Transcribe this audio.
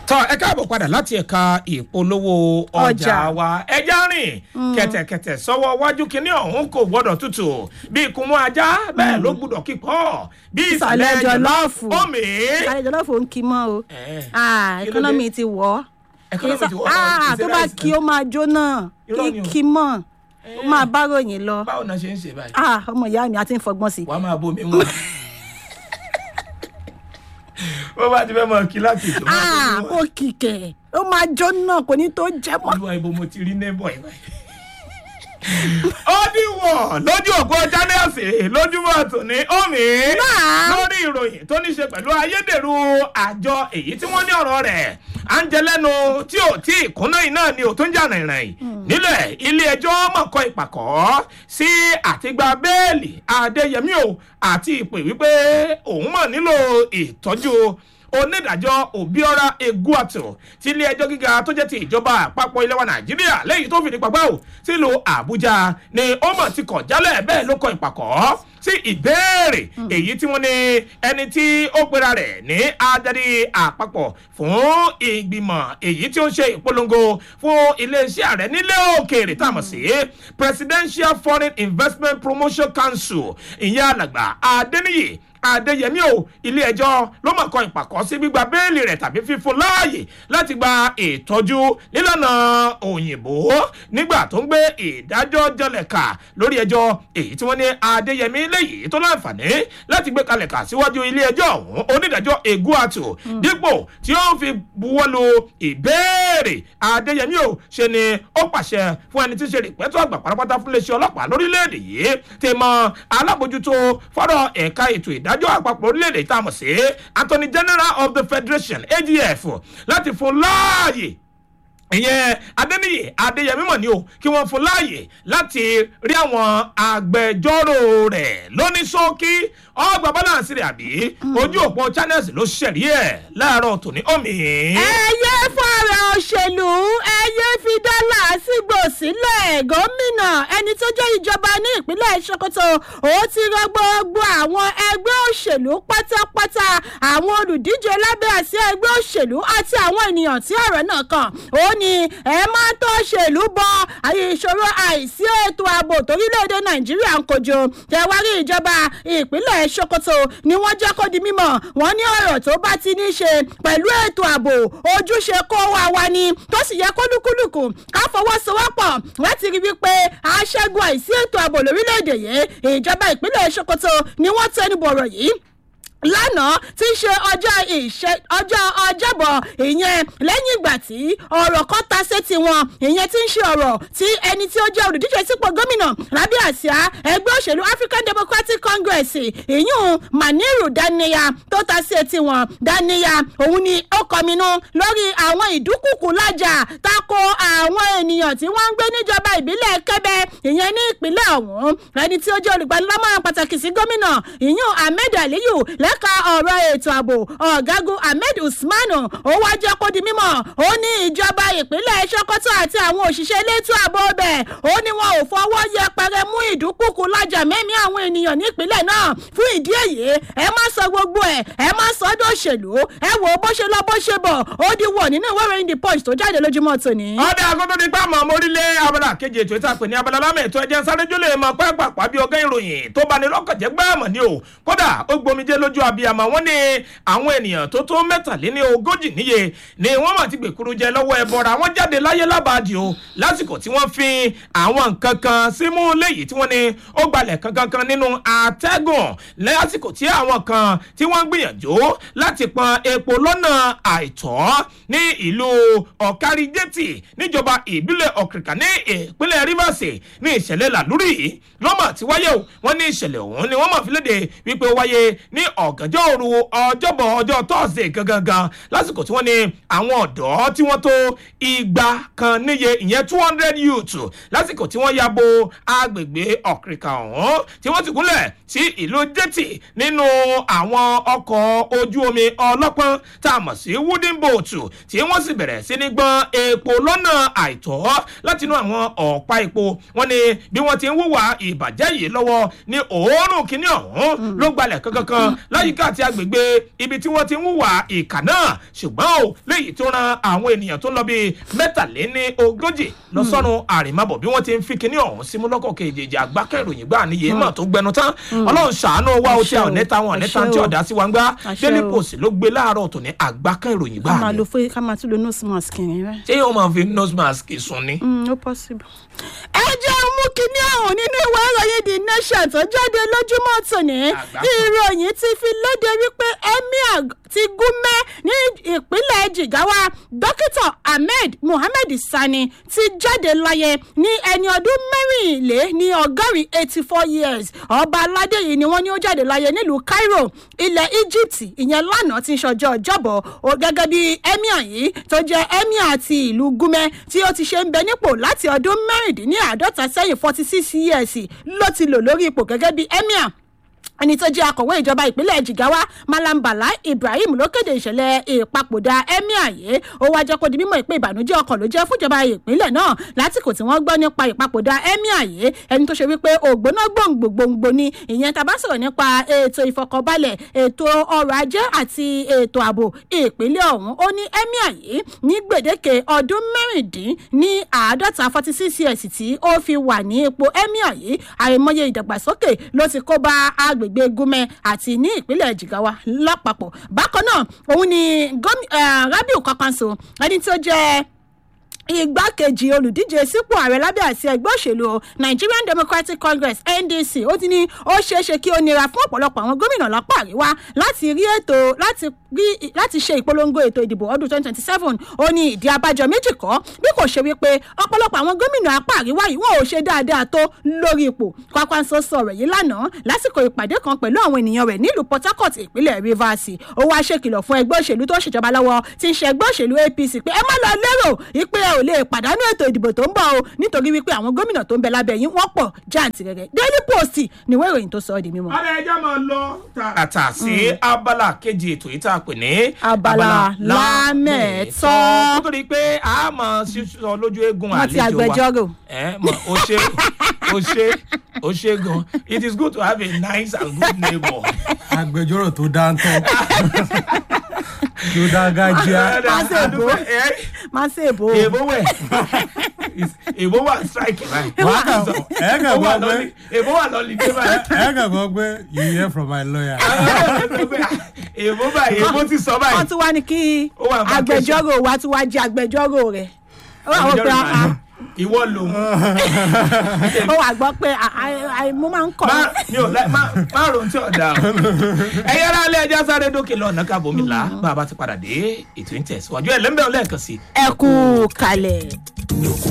tọ́ ẹ káàbọ̀ padà láti ẹ̀ka ìpolówó ọjà Ọjà. wa ẹja rìn kẹ̀tẹ̀kẹ̀tẹ̀ sọ́wọ́ wájú kínní ọ̀hún kò gbọ́dọ̀ tutù bí ìkùnmú ajá bẹ́ẹ̀ ló gbúdọ̀ kíkọ́ bí ìsàlẹ̀ Ìsàlẹ̀ jọ̀lọ́ọ̀fù. omi. sáré jọlọ́fù ń kí mọ́ o Eh, Ah, kí ló ẹkọ́nọ́mì dé? ti wọ̀ ọ́ Economy ti wọ̀ ọ́, Ah, kì í ṣe tó bá rice kí náà. ó máa jóná Irọ́ kí ni o. kí mọ́ ó máa bá ròyìn lọ báwo náà ṣe ń ṣe báyìí Ah, ọmọ ìyá mi àti ń fọgbọ́n sí i. wàá máa bomi wọn. wọ́n bá ti fẹ́ mọ kí láti ètò máa Ah, bomi kó wọn. kìkẹ̀ ó máa jóná kò ní tó jẹ́ mọ́. olúwa ibo mo ti rí neighbor yìí báyìí. ó díwọ̀n lójú òpó jánẹ́ẹ̀sì lójúmọ́ tòní omi Náà. lórí ìròyìn tó ní ṣe pẹ̀lú ayédèrú àjọ èyí tí wọ́n ní ọ̀rọ̀ rẹ̀ à ń jẹ lẹ́nu tí ò tí ìkúnná iná ni ò tó ń jà rìnrìn nílẹ̀ ilé ẹjọ́ mọ̀kọ́ ìpàkọ́ sí àtìgbà bẹ́ẹ̀lì adéyẹmí o àti ìpè wípé òun mọ̀ nílò ìtọ́jú onídàájọ́ òbíọ́ra eguato ti ilé ẹjọ́ gíga tó jẹ́ ti ìjọba àpapọ̀ ilẹ̀ wa nàìjíríà lẹ́yìn tó fìdí pàgbà ò sílùú àbújá ni ó mọ̀ ti kọ̀ jálẹ̀ bẹ́ẹ̀ ló kọ ìpàkọ́ sí ìbéèrè èyí tí wọ́n ní ẹni tí ó pera rẹ̀ ní adarí àpapọ̀ fún ìgbìmọ̀ èyí tí ó ń ṣe ìpolongo fún iléeṣẹ́ ààrẹ nílé òkèèrè tá a mọ̀ sí presidential foreign investment promotion council ìyẹn alàgbà adéníyì adéyẹmí o ilé ẹjọ́ ló mọ̀ kọ ìpàkọ́ sí gbígba béèlì rẹ̀ tàbí fífún láàyè láti gba ìtọ́jú nílànà òyìnbó nígbà tó ń gbé ìdájọ́ jọlẹ̀ kà lórí ẹjọ́ èyí tí wọ́n ní adéyẹmí léyìí tó láǹfààní láti gbé kalẹ̀ kà síwájú ilé ẹjọ́ ọ̀hún onídàájọ́ eguatu dípò tí ó fi buwọ́lu ìbéèrè adéyẹmí o ṣe ni ó pàṣẹ fún ẹni tí ń ṣe rìpẹ́tọ́ àgbà pátápátá fún iléeṣẹ́ ọlọ́pàá lórílẹ̀‐èdè yìí ti mọ alábòjútó fọ́rọ̀ ẹ̀ka ètò ìdájọ́ àpapọ̀ orílẹ̀‐èdè tá a mọ̀ sí attorney general of the federation agf láti fún láàyè ìyẹn adẹniyè adéyẹmí mọ̀ ní o kí wọ́n fún láàyè láti rí àwọn agbẹjọ́rò rẹ̀ lóní ṣókí ọgbà balance rẹ̀ àbí ojú òpó channels ló ṣẹ̀rí ẹ̀ láàárọ̀ tòní omi. ẹyẹ fọ̀rọ̀ òṣèlú ẹyẹ fi dọ́là sígbò sílẹ̀ gómìnà ẹni tó jẹ́ ìjọba ní ìpínlẹ̀ sokoto ó ti rọ gbogbo àwọn ẹgbẹ́ òṣèlú pátápátá àwọn olùdíje lábẹ́ àsíá ẹgbẹ́ òṣèlú àti àwọn ènìyàn tí ọ̀rọ̀ náà kàn ó ní ẹ má tó òṣèlú bọ àyè ìṣòro àìsí ètò ààbò torílẹ̀-èdè nàìjíríà ń kojú tẹ̀wárí ìjọba ìpínlẹ̀ sokoto ni wọ́n jẹ́ kó di mímọ̀ wọ́n ní ọ̀rọ̀ tó bá ti ní í ṣe pẹ̀lú ètò ààbò ojúṣe kó wa wa ni tó sì yẹ kólúkúlùkù ká fọwọ́sowọ́pọ̀ láti rí wípé aṣẹ́gun àìsí ètò ààbò lórílẹ̀‐èdè yìí ìjọba ìpínlẹ̀ sokoto ni wọ́n tẹnu bọ̀rọ̀ yìí lánàá tí í ṣe ọjọ́ ìṣe ọjọ́ ọjọ́bọ̀ ìyẹn lẹ́yìn ìgbà tí ọ̀rọ̀ kan ta sétí wọn ìyẹn tí ń ṣe ọ̀rọ̀ tí ẹni tí ó jẹ́ olùdíje sípò gómìnà lábẹ́ àsíá ẹgbẹ́ òṣèlú african democratic congress ìyún maniru daniya tó ta sí etí wọn daniya òun ni ó kọminú lórí àwọn ìdúkùkù lájà tako àwọn ènìyàn tí wọ́n ń gbé níjọba ìbílẹ̀ kẹ́bẹ́ ìyẹn ní ìpínlẹ̀ ọ̀hún ẹni tí ó jẹ́ olùgbanilámọ̀ràn pàtàkì sí gómìnà ìyún ahmed aliyu lẹ́ka ọ̀rọ̀ ètò ààbò ọ̀gágun ahmed usman ó wá jẹ́ kó di mímọ́ ó ní ìjọba ìpínlẹ̀ sokoto àti àwọn òṣìṣẹ́ elétò ààbò bẹ̀ ó ní wọn ò fọwọ́ yẹpẹrẹ mú ìdúkùkù lájà mẹ́mí àwọn ènìyàn nípínlẹ̀ náà fún ìdí èyí ẹ má sọ gbogbo ẹ ẹ má sọ ọdọ òṣèlú ẹ wò ó bó ṣe lọ bó ṣe bọ̀ ó di wọ̀ nínú ìwé ìròyìn the punch tó jáde lójúmọ́ tòní. ọdẹ agodo ní pàmò mórílẹ̀ abala kejì ètò ìta pè ní abala lámì ètò ẹ̀jẹ̀ sáré-jó lè mọ pẹ́ẹ́pàpá bí ọgá ìròyìn tó bá ní lọ́kànjẹ́ gbáàmọ̀ ni o kódà ó gbomijé lójú abiyamọ wọn ní àwọn ènìyàn tó tó mẹ́tàléní ogójì níye ni wọ́n mà ti gbèkúrú jẹ lọ́wọ́ ẹbọra wọ́n jáde láyé lábàádì o lásìkò tí wọ́n fi àwọn nǹkan kan símú léyìí tí wọ́n ní ó gbalẹ̀ kankan nínú àtẹ́gùn lásìkò tí àwọn kan tí wọ́n ń gbìyànjú láti pọn epo lọ́nà àìtọ́ ní ìlú ọ̀káríjẹ́tì níjọba ìbílẹ̀ ọ̀kìrìkà ní ìpínlẹ̀ rivers ní ìṣẹ̀lẹ̀ làlúrì yìí lọ́mọ̀ tí wáyé o wọ́n ní ìṣẹ̀lẹ̀ ọ̀hún ni wọ́n mọ̀ fi léde wípé ó wáyé ní ọ̀gànjọ́ òru ọjọ́bọ̀ ọjọ́ tọ́sídẹ̀ẹ́ gangan lásìkò tí wọ́n ní àwọn ọ̀dọ́ tí wọ́n tó igba kan níye ìyẹn two hundred youths lásìkò tí wọ́n ya bo agbègbè ọ̀kìrìkà ọ̀hún tí wọ́n ti gúnlẹ̀ sí ìlú jẹ́tì nínú àwọn ọkọ̀ ojú omi ọlọ́pọ́n tá a mọ̀ sí wooden boat tí wọ́n sì bẹ̀rẹ̀ sí ní gbọ́n epo lọ́nà àìtọ́ látinú àwọn ọ̀pá epo wọ́n ní bí wọ́n ti ń wúwà ìbàjẹ́ yìí lọ́wọ́ ní òórùn kínní ọ̀hún ló gbalẹ̀ kankan láyìíká àti agbègbè ibi tí wọ́n ti ń hùwà ìkà náà ṣùgbọ́n o léyìí tó ran àwọn ènìyàn tó ń lọ bíi mẹ́tàléní ogójì lọ sọ́run àrèmábọ̀ bí wọ́n ti ń fi kinní ọ̀hún símú lọ́kọ̀ kejì àgbákẹ́ ìròyìn gbà níye mọ̀ tó gbẹnu tán ọlọ́run ṣàánú wa ó tí a ò nẹ́ta wọn nẹ́ta tí ọ̀dà sí wa ń gbá Àṣẹ daily o. post ló gbé láàárọ̀ tó ní àgbákẹ́ ìròyìn gbà ká máa ní lo fún ká máa tún lo nose mask yẹn rẹ. ṣé yóò máa fi nose mask sùn ni. Mm, ó possible. ẹ jẹ́ mú kinní ọ̀hún nínú ìwé ìròyìn the nation tó jáde lójúmọ́ tòní Àgbà. ìròyìn ti fi léde wípé emir ti gúnmẹ́ ní ìpínlẹ̀ jigawa dókítà ahmed muhammed sani ti jáde láyé ní ẹni ọdún mẹ́rìnlé ní ọgọ́rin eighty four years ọba aládé yìí ni wọ́n ní ó jáde láyé nílùú cairo ilẹ̀ egypt ìyẹn lánàá ti ń ṣọjọ́ ọjọ́bọ̀ ó gẹ́gẹ́ bí emir yìí tó jẹ́ emir ti ìlú gúnmẹ́ tí ó ti ṣe ń bẹ nípò láti ọdún mẹ́rìndínláàádọ́ta sẹ́yìn forty six years ló ti lò lórí ipò gẹ́gẹ́ bí emir ẹni tó jẹ́ akọ̀wé ìjọba ìpínlẹ̀ jigawa malam bala ibrahim ló kéde ìṣẹ̀lẹ̀ ìpapòdà emir yìí ó wá jẹ́ kó di mímọ̀ pé ìbànújẹ́ ọkàn ló jẹ́ fúnjọba ìpínlẹ̀ náà lásìkò tí wọ́n gbọ́ nípa ìpapòdà emir yìí ẹni tó ṣe wípé ògbóná gbòǹgbòǹgbò ni ìyẹn tá a bá sọ̀rọ̀ nípa ètò ìfọkànbalẹ̀ ètò ọrọ̀ ajé àti ètò ààbò ìpínlẹ̀ ọ̀hún ó ní emir yìí ní gbèdéke ọdún mẹ́rìndín ní àádọ́ta forty six years tí ó fi wà ní ipò emir yìí àìmọye ìdàgbàsókè ló ti kó bá agbègbè gúnmẹ àti ní ìpínlẹ̀ jigawa lápapọ̀ bákan náà òun ni gómi- eh, rabiu kwankwanso ẹni tí ó jẹ́ igbákejì olùdíje sípò ààrẹ lábẹ́ àti ẹgbẹ́ òṣèlú nigerian democratic congress ndc ó ti ní ó ṣeé ṣe kí ó nira fún ọ̀pọ̀lọpọ̀ àwọn gómìnà lápá àríwá láti rí ètò láti rí láti ṣe ìpolongo ètò ìdìbò ọdún twenty twenty seven ó ní ìdí abájọ méjì kọ́ bí kò ṣe wípé ọ̀pọ̀lọpọ̀ àwọn gómìnà apá àríwá yìí wọn ò ṣe dáadáa tó lórí ipò kwakwanso sọ̀rọ̀ yìí lánàá lásìkò ìpàdé kan pẹ̀lú àwọn ènìyàn rẹ̀ nílùú port harcourt ìpínlẹ̀ rivers ó wá ṣèkìlọ̀ fún ẹgbẹ́ òṣèlú tó ṣèjọba lọ́wọ́ tí ń ṣe ẹgbẹ́ òṣèlú apc pé ẹ má lọ lérò ìpè ẹ ò lè pàdánù ètò ìdìbò tó ń bọ̀ o nítorí wípé àwọn gómìnà tó ń bẹ lábẹ́ yín wọ́n pọ̀ jáǹtìrẹrẹ daily post níwé ìròyìn tó sọ ọ́ di mímọ́. ọ̀rẹ́ ẹja máa lọ tààràtà sí abala kejì ètò yìí tá a pè ní. Abala lámẹ̀tọ́. kó tó di pé a máa sísọ lójú eegun Wọ́n ti àlejò wa. agbẹjọ́rò. ẹ mọ o ṣe o ṣe o ṣe gan it is good to have a nice and good neighbor. agbẹjọ́rò tó dáńtọ́ tó dágájíá Má ṣe èbó. má ṣe èbó o. èbó wẹ̀ èbó wà strike báyìí. Wàá kà- ẹ kà Ó wà gbọ́ pé lọ́lí- èbó wà lọ́lí dé báyìí. ẹ kàn gbọ́ pé you hear from my lawyer. èbó báyìí èbó ti sọ wọ́n báyìí. tún wá ní kí Ó wà vacation. agbẹjọ́rò wa tún wá jẹ́ agbẹjọ́rò rẹ̀ ó wà wọ́n pé Agbẹjọ́rò ah, náà, ìwọ lòun. ó wà gbọ́ pé ah, ah, ah, mo máa ń kọ́ má mi ò láì má má ronú tí ọ̀dà o. ẹ̀yin ará ilé ẹja sáré dókè lọ́nà kábòmí là bá a bá ti padà dé ètò ìtẹ̀síwájú ẹ̀ lẹ́mbẹ̀ẹ́ lẹ́ẹ̀kan sí i. ẹ kú kalẹ̀.